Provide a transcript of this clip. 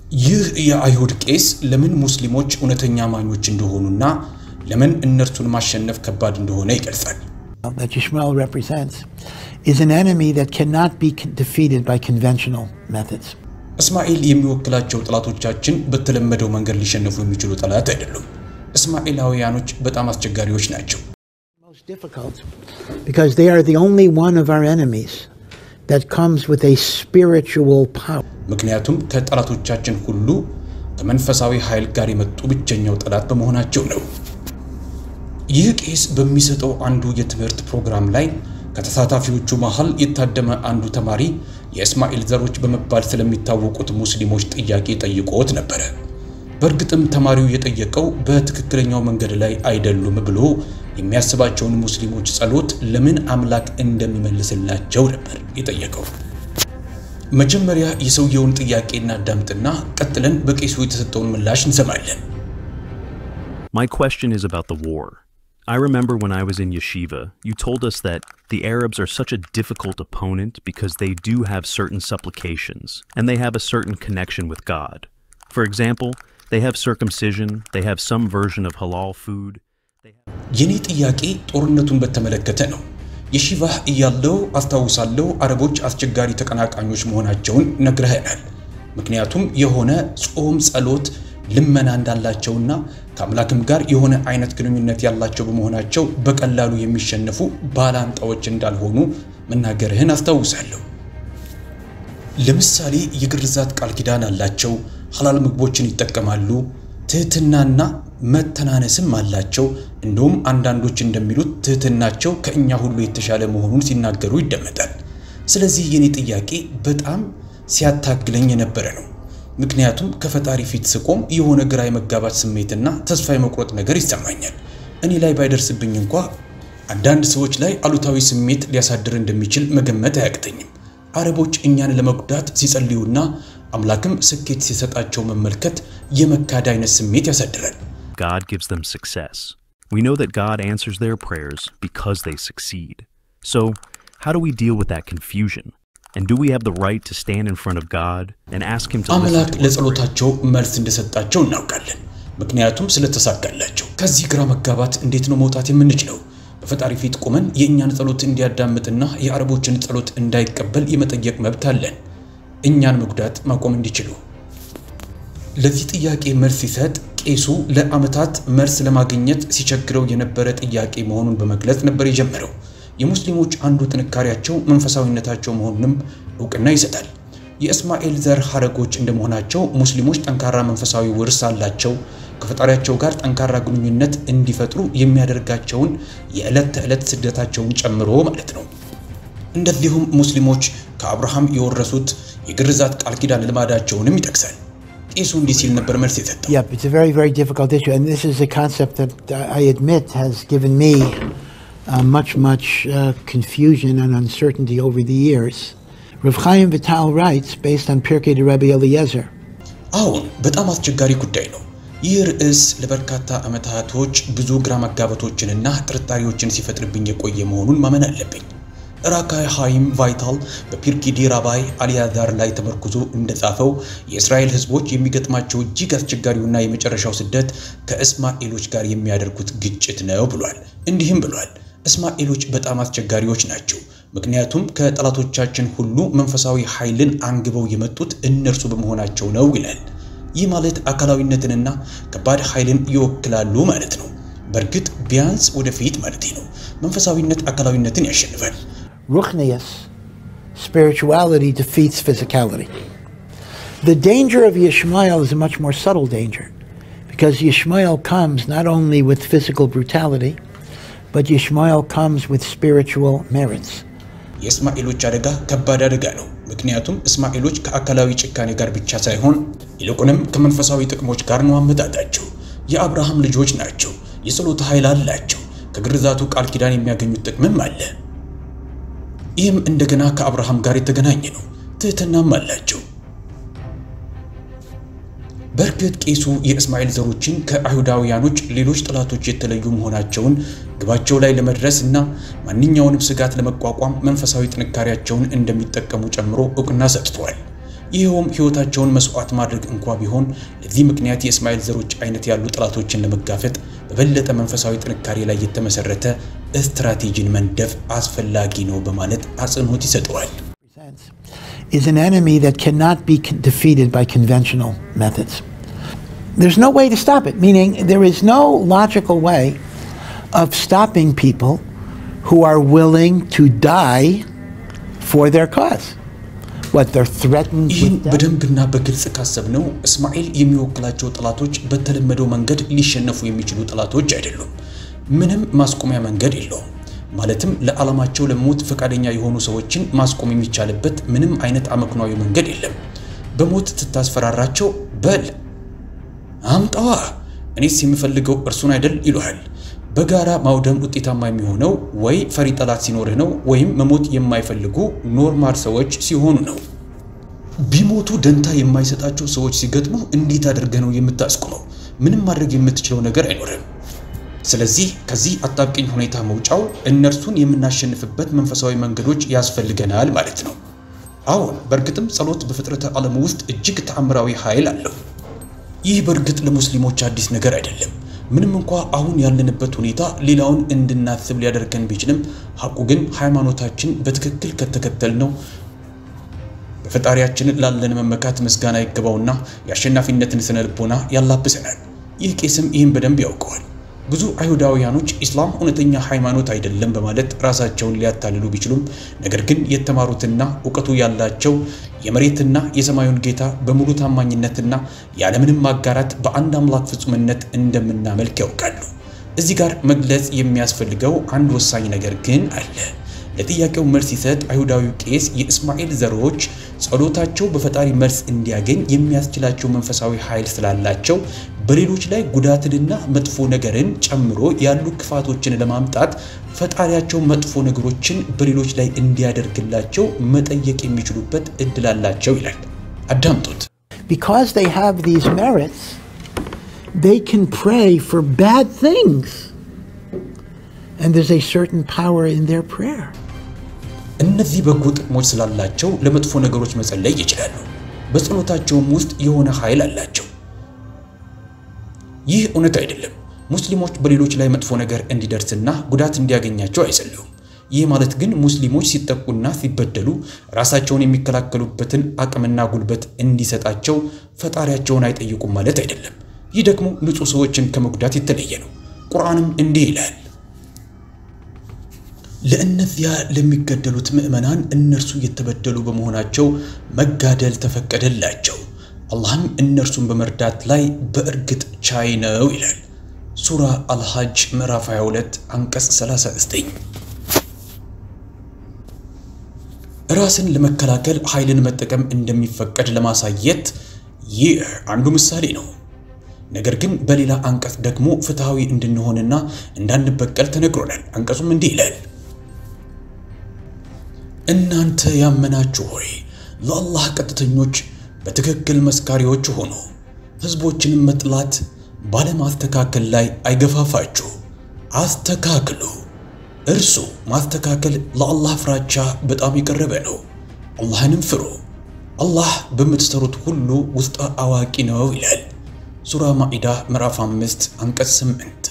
ይህ የአይሁድ ቄስ ለምን ሙስሊሞች እውነተኛ አማኞች እንደሆኑና ለምን እነርሱን ማሸነፍ ከባድ እንደሆነ ይገልጻል። that Ishmael represents is an enemy that cannot be con- defeated by conventional methods. እስማኤል የሚወክላቸው ጠላቶቻችን በተለመደው መንገድ ሊሸነፉ የሚችሉ ጠላት አይደሉም። እስማኤላውያኖች በጣም አስቸጋሪዎች ናቸው። Most difficult because they are the only one of our enemies that comes with a spiritual power. ምክንያቱም ከጠላቶቻችን ሁሉ ከመንፈሳዊ ኃይል ጋር የመጡ ብቸኛው ጠላት በመሆናቸው ነው። ይህ ቄስ በሚሰጠው አንዱ የትምህርት ፕሮግራም ላይ ከተሳታፊዎቹ መሃል የታደመ አንዱ ተማሪ የእስማኤል ዘሮች በመባል ስለሚታወቁት ሙስሊሞች ጥያቄ ጠይቆት ነበረ። በእርግጥም ተማሪው የጠየቀው በትክክለኛው መንገድ ላይ አይደሉም ብሎ የሚያስባቸውን ሙስሊሞች ጸሎት ለምን አምላክ እንደሚመልስላቸው ነበር የጠየቀው። መጀመሪያ የሰውየውን ጥያቄ እናዳምጥና ቀጥለን በቄሱ የተሰጠውን ምላሽ እንሰማለን። My question is about the war. I remember when I was in yeshiva, you told us that the Arabs are such a difficult opponent because they do have certain supplications and they have a certain connection with God. For example, they have circumcision, they have some version of halal food. የኔ ጥያቄ ጦርነቱን በተመለከተ ነው። የሺቫህ እያለው አስታውሳለሁ አረቦች አስቸጋሪ ተቀናቃኞች መሆናቸውን ነግረኸናል። ምክንያቱም የሆነ ጾም፣ ጸሎት፣ ልመና እንዳላቸውና ከአምላክም ጋር የሆነ አይነት ግንኙነት ያላቸው በመሆናቸው በቀላሉ የሚሸነፉ ባላንጣዎች እንዳልሆኑ መናገርህን አስታውሳለሁ። ለምሳሌ የግርዛት ቃል ኪዳን አላቸው፣ ሐላል ምግቦችን ይጠቀማሉ፣ ትህትናና መተናነስም አላቸው። እንደውም አንዳንዶች እንደሚሉት ትህትናቸው ከእኛ ሁሉ የተሻለ መሆኑን ሲናገሩ ይደመጣል። ስለዚህ የኔ ጥያቄ በጣም ሲያታግለኝ የነበረ ነው። ምክንያቱም ከፈጣሪ ፊት ስቆም የሆነ ግራ የመጋባት ስሜትና ተስፋ የመቁረጥ ነገር ይሰማኛል። እኔ ላይ ባይደርስብኝ እንኳ አንዳንድ ሰዎች ላይ አሉታዊ ስሜት ሊያሳድር እንደሚችል መገመት አያቅተኝም። አረቦች እኛን ለመጉዳት ሲጸልዩና አምላክም ስኬት ሲሰጣቸው መመልከት የመካድ አይነት ስሜት ያሳድራል። God gives them success. We know that God answers their prayers because they succeed. So, how do we deal with that confusion? And do we have the right to stand in front of God and ask Him to listen አምላክ to our prayers? ለጸሎታቸው መልስ እንደሰጣቸው እናውቃለን። ምክንያቱም ስለተሳካላቸው። ከዚህ ግራ መጋባት እንዴት ነው መውጣት የምንችለው? በፈጣሪ ፊት ቆመን የእኛን ጸሎት እንዲያዳምጥና የአረቦችን ጸሎት እንዳይቀበል የመጠየቅ መብት አለን፣ እኛን መጉዳት ማቆም እንዲችሉ። ለዚህ ጥያቄ መልስ ሲሰጥ ቄሱ ለዓመታት መልስ ለማግኘት ሲቸግረው የነበረ ጥያቄ መሆኑን በመግለጽ ነበር የጀመረው። የሙስሊሞች አንዱ ጥንካሬያቸው መንፈሳዊነታቸው መሆኑንም እውቅና ይሰጣል። የእስማኤል ዘር ሐረጎች እንደመሆናቸው ሙስሊሞች ጠንካራ መንፈሳዊ ውርስ አላቸው። ከፈጣሪያቸው ጋር ጠንካራ ግንኙነት እንዲፈጥሩ የሚያደርጋቸውን የዕለት ተዕለት ስደታቸውን ጨምሮ ማለት ነው። እንደዚሁም ሙስሊሞች ከአብርሃም የወረሱት የግርዛት ቃል ኪዳን ልማዳቸውንም ይጠቅሳል። ቄሱ እንዲህ ሲል ነበር መልስ የሰጠው። Yep, it's a very, very difficult issue, and this is a concept that uh, I admit has given me uh, much, much uh, confusion and uncertainty over the years. Rav Chaim Vital writes, based on Pirkei de Rabbi Eliezer, አሁን በጣም አስቸጋሪ ጉዳይ ነው። ይህ ርዕስ ለበርካታ ዓመታቶች ብዙ ግራ መጋባቶችንና ጥርጣሬዎችን ሲፈጥርብኝ የቆየ መሆኑን ማመን አለብኝ። ራካይ ሃይም ቫይታል በፒርኪዲ ራባይ አልያዛር ላይ ተመርኩዞ እንደጻፈው የእስራኤል ሕዝቦች የሚገጥማቸው እጅግ አስቸጋሪውና የመጨረሻው ስደት ከእስማኤሎች ጋር የሚያደርጉት ግጭት ነው ብሏል። እንዲህም ብሏል፣ እስማኤሎች በጣም አስቸጋሪዎች ናቸው። ምክንያቱም ከጠላቶቻችን ሁሉ መንፈሳዊ ኃይልን አንግበው የመጡት እነርሱ በመሆናቸው ነው ይላል። ይህ ማለት አካላዊነትንና ከባድ ኃይልን ይወክላሉ ማለት ነው። በእርግጥ ቢያንስ ወደፊት ማለት ነው። መንፈሳዊነት አካላዊነትን ያሸንፋል። Ruchnius, spirituality defeats physicality. The danger of Yishmael is a much more subtle danger because Yishmael comes not only with physical brutality, but Yishmael comes with spiritual merits. የእስማኤሎች አደጋ ከባድ አደጋ ነው። ምክንያቱም እስማኤሎች ከአካላዊ ጭካኔ ጋር ብቻ ሳይሆን ይልቁንም ከመንፈሳዊ ጥቅሞች ጋር ነው አመጣጣቸው። የአብርሃም ልጆች ናቸው። የጸሎት ኃይል አላቸው። ከግርዛቱ ቃል ኪዳን የሚያገኙት ጥቅምም አለ። ይህም እንደገና ከአብርሃም ጋር የተገናኘ ነው። ትህትናም አላቸው። በእርግጥ ቄሱ የእስማኤል ዘሮችን ከአይሁዳውያኖች ሌሎች ጠላቶች የተለዩ መሆናቸውን ግባቸው ላይ ለመድረስ እና ማንኛውንም ስጋት ለመቋቋም መንፈሳዊ ጥንካሬያቸውን እንደሚጠቀሙ ጨምሮ እውቅና ሰጥተዋል። ይኸውም ሕይወታቸውን መስዋዕት ማድረግ እንኳ ቢሆን ለዚህ ምክንያት የእስማኤል ዘሮች አይነት ያሉ ጠላቶችን ለመጋፈጥ በበለጠ መንፈሳዊ ጥንካሬ ላይ የተመሰረተ ስትራቴጂን መንደፍ አስፈላጊ ነው በማለት አጽንኦት ይሰጠዋል። is an enemy that cannot be con- defeated by conventional methods. There's no way to stop it, meaning there is no logical way of stopping people who are willing to die for their cause. What they're threatened ይህን with death. በደንብና በግልጽ ካሰብነው እስማኤል የሚወክላቸው ጠላቶች በተለመደው መንገድ ሊሸነፉ የሚችሉ ጠላቶች አይደሉም። ምንም ማስቆሚያ መንገድ የለውም። ማለትም ለዓላማቸው ለሞት ፈቃደኛ የሆኑ ሰዎችን ማስቆም የሚቻልበት ምንም አይነት አመክኗዊ መንገድ የለም። በሞት ትታስፈራራቸው በል አምጣዋ፣ እኔስ የምፈልገው እርሱን አይደል ይሉሃል። በጋራ ማውደም ውጤታማ የሚሆነው ወይ ፈሪ ጠላት ሲኖርህ ነው ወይም መሞት የማይፈልጉ ኖርማል ሰዎች ሲሆኑ ነው። ቢሞቱ ደንታ የማይሰጣቸው ሰዎች ሲገጥሙ እንዴት አድርገህ ነው የምታስቆመው? ምንም ማድረግ የምትችለው ነገር አይኖርም። ስለዚህ ከዚህ አጣብቂኝ ሁኔታ መውጫው እነርሱን የምናሸንፍበት መንፈሳዊ መንገዶች ያስፈልገናል ማለት ነው። አሁን በእርግጥም ጸሎት በፍጥረተ ዓለም ውስጥ እጅግ ተአምራዊ ኃይል አለው። ይህ በእርግጥ ለሙስሊሞች አዲስ ነገር አይደለም። ምንም እንኳ አሁን ያለንበት ሁኔታ ሌላውን እንድናስብ ሊያደርገን ቢችልም ሐቁ ግን ሃይማኖታችን በትክክል ከተከተልነው በፈጣሪያችን ላለን መመካት ምስጋና ይገባውና የአሸናፊነትን ስነ ልቦና ያላብሰናል። ይህ ቄስም ይህን በደንብ ያውቀዋል። ብዙ አይሁዳውያኖች ኢስላም እውነተኛ ሃይማኖት አይደለም በማለት ራሳቸውን ሊያታልሉ ቢችሉም ነገር ግን የተማሩትና እውቀቱ ያላቸው የመሬትና የሰማዩን ጌታ በሙሉ ታማኝነትና ያለምንም ማጋራት በአንድ አምላክ ፍጹምነት እንደምናመልክ ያውቃሉ። እዚህ ጋር መግለጽ የሚያስፈልገው አንድ ወሳኝ ነገር ግን አለ። ለጥያቄው መልስ ሲሰጥ አይሁዳዊው ቄስ የእስማኤል ዘሮች ጸሎታቸው በፈጣሪ መልስ እንዲያገኝ የሚያስችላቸው መንፈሳዊ ኃይል ስላላቸው በሌሎች ላይ ጉዳትንና መጥፎ ነገርን ጨምሮ ያሉ ክፋቶችን ለማምጣት ፈጣሪያቸው መጥፎ ነገሮችን በሌሎች ላይ እንዲያደርግላቸው መጠየቅ የሚችሉበት እድል አላቸው ይላል። አዳምጡት። Because they have these merits, they can pray for bad things. And there's a certain power in their prayer. እነዚህ በጎ ጥቅሞች ስላላቸው ለመጥፎ ነገሮች መጸለይ ይችላሉ። በጸሎታቸውም ውስጥ የሆነ ኃይል አላቸው። ይህ እውነት አይደለም። ሙስሊሞች በሌሎች ላይ መጥፎ ነገር እንዲደርስና ጉዳት እንዲያገኛቸው አይጸልዩም። ይህ ማለት ግን ሙስሊሞች ሲጠቁና ሲበደሉ ራሳቸውን የሚከላከሉበትን አቅምና ጉልበት እንዲሰጣቸው ፈጣሪያቸውን አይጠይቁም ማለት አይደለም። ይህ ደግሞ ንጹሕ ሰዎችን ከመጉዳት የተለየ ነው። ቁርአንም እንዲህ ይላል ለእነዚያ ለሚገደሉት ምዕመናን እነርሱ የተበደሉ በመሆናቸው መጋደል ተፈቀደላቸው፣ አላህም እነርሱን በመርዳት ላይ በእርግጥ ቻይ ነው ይላል። ሱራ አልሐጅ ምዕራፍ 22 አንቀጽ 39። ራስን ለመከላከል ኃይልን መጠቀም እንደሚፈቀድ ለማሳየት ይህ አንዱ ምሳሌ ነው። ነገር ግን በሌላ አንቀጽ ደግሞ ፍትሐዊ እንድንሆንና እንዳንበቀል ተነግሮናል። አንቀጹም እንዲህ ይላል እናንተ ያመናችሁ ሆይ ለአላህ ቀጥተኞች በትክክል መስካሪዎች ሆኑ። ሕዝቦችንም መጥላት ባለማስተካከል ላይ አይገፋፋችሁ፣ አስተካክሉ። እርሱ ማስተካከል ለአላህ ፍራቻ በጣም የቀረበ ነው። አላህንም ፍሩ፣ አላህ በምትሰሩት ሁሉ ውስጥ አዋቂ ነው ይላል። ሱራ ማኢዳ ምዕራፍ 5 አንቀጽ 8